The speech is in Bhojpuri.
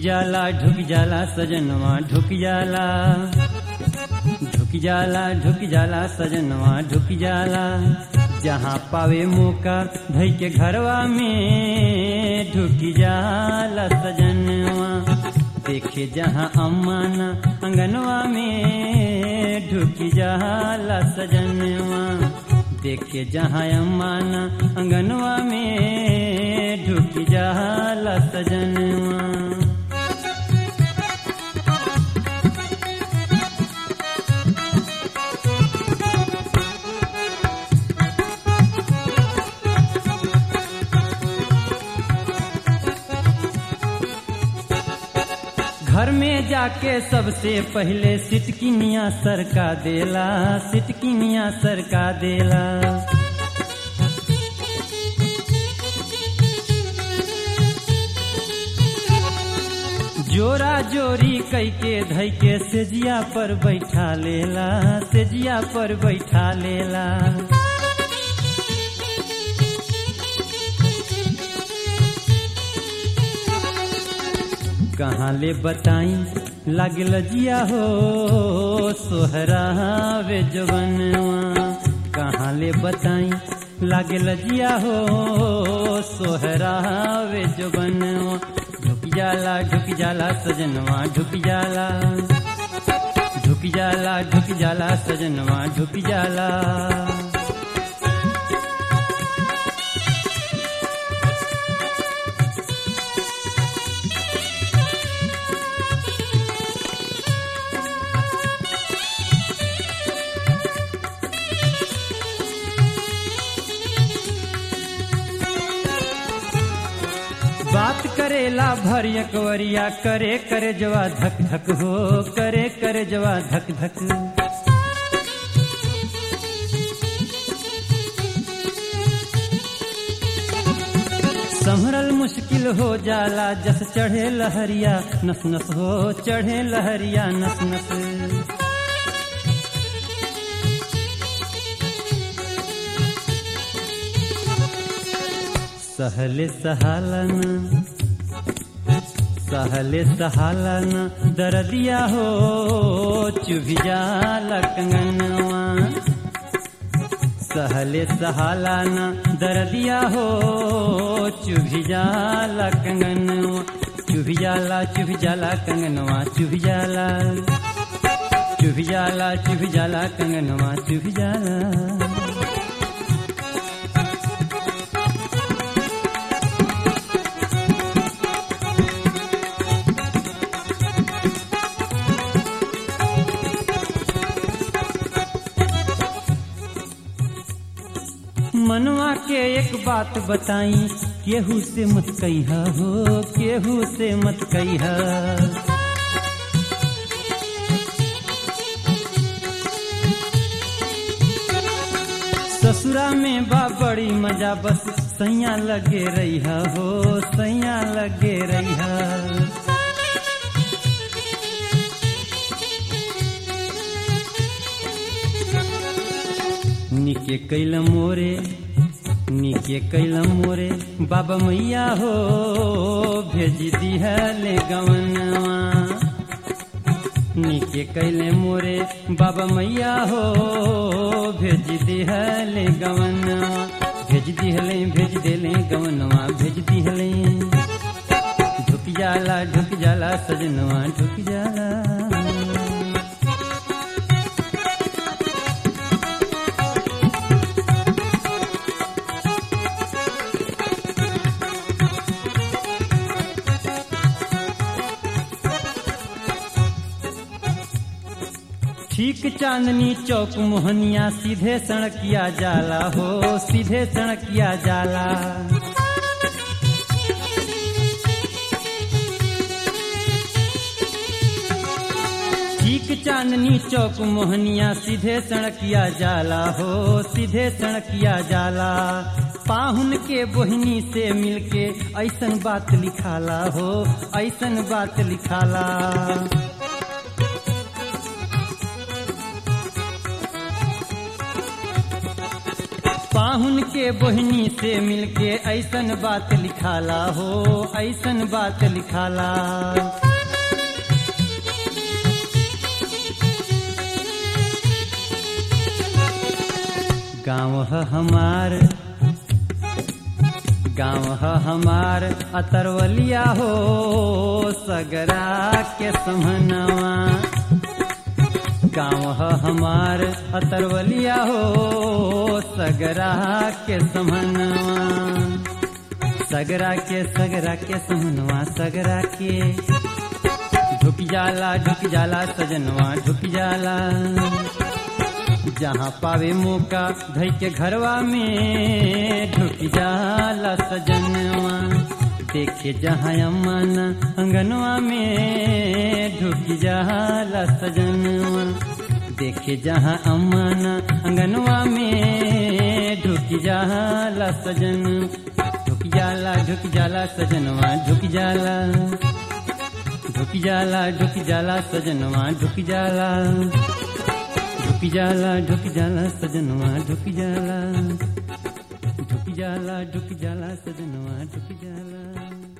जाला ढुक जाला सजनवा ढुक जाला ढुक जाला ढुक जाला सजनवा ढुक जाला जहाँ पावे मौका धई के घरवा में ढुक जाला सजनवा देखे जहाँ अम्माना अंगनवा में ढुक जाला सजनवा देखे जहाँ अम्माना अंगनवा में ढुक जाला सजनवा घर में जाके सबसे पहले सिटकिनिया सरका देला सिटकिनिया सरका देला जोरा जोरी कई के धई के सेजिया पर बैठा लेला सेजिया पर बैठा लेला कहाँ ले बताई लागल जिया हो सोहरा वे जवनवा कहाँ ले बताई लागल जिया हो सोहरा वे जवनवा ढुक जाला ढुक जाला सजनवा ढुक जाला ढुक जाला ढुक जाला सजनवा ढुक जाला बात करेला भर एकवरिया करे करे जवा धक धक हो करे करे जवा धक धक संभरल मुश्किल हो जाला जस चढ़े लहरिया नस नस हो चढ़े लहरिया नस नस सहले सहालन सहले सहालन दरदिया हो चुभी जाला कंगनवा सहले सहालन दरदिया हो चुभी जाला कंगनवा चुभी जाला चुभी जाला कंगनवा चुभी जाला चुभी जाला चुभी जाला कंगनवा चुभी जाला मनवा के एक बात बताई केहू से मत कहिया हो केहू से मत कहिया ससुरा में बा बड़ी मजा बस सैया लगे रहिया हो सैया लगे रहिया निके कैल मोरे निके कैल मोरे बाबा मैया हो भेज दिहले गवनवा निके कैले मोरे बाबा मैया हो भेज दिहले गवनवा भेज दिहले भेज देले गवनवा भेज दिहले ढुक जाला ढुक जाला सजनवा ढुक जाला ठीक चांदनी चौक मोहनिया सीधे सड़किया जाला हो सीधे सड़किया जाला ठीक चांदनी चौक मोहनिया सीधे सड़किया जाला हो सीधे सड़किया जाला पाहुन के बोहनी से मिलके ऐसन बात लिखाला हो ऐसन बात लिखाला पाहुन के बोहनी से मिलके ऐसन बात लिखाला हो ऐसन बात लिखाला गाँव है हमार गाँव है हमार अतरवलिया हो सगरा के समनवा गाँव है हमार अतरवलिया हो सगरा के समनवा सगरा के सगरा के समनवा सगरा के ढुक जाला ढुक जाला सजनवा ढुक जाला जहाँ पावे मौका धई के घरवा में ढुक जाला सजनवा देखे जहाँ अमन अंगनवा में ढुक जाला सजनवा देखे जहाँ अमन अंगनवा में ढुक जाला सजन ढुक जाला ढुक जाला सजनवा ढुक जाला ढुक जाला ढुक जाला सजनवा ढुक जाला ढुक जाला ढुक जाला सजनवा ढुक जाला ढुक जाला ढुक जाला सजनवा ढुक जाला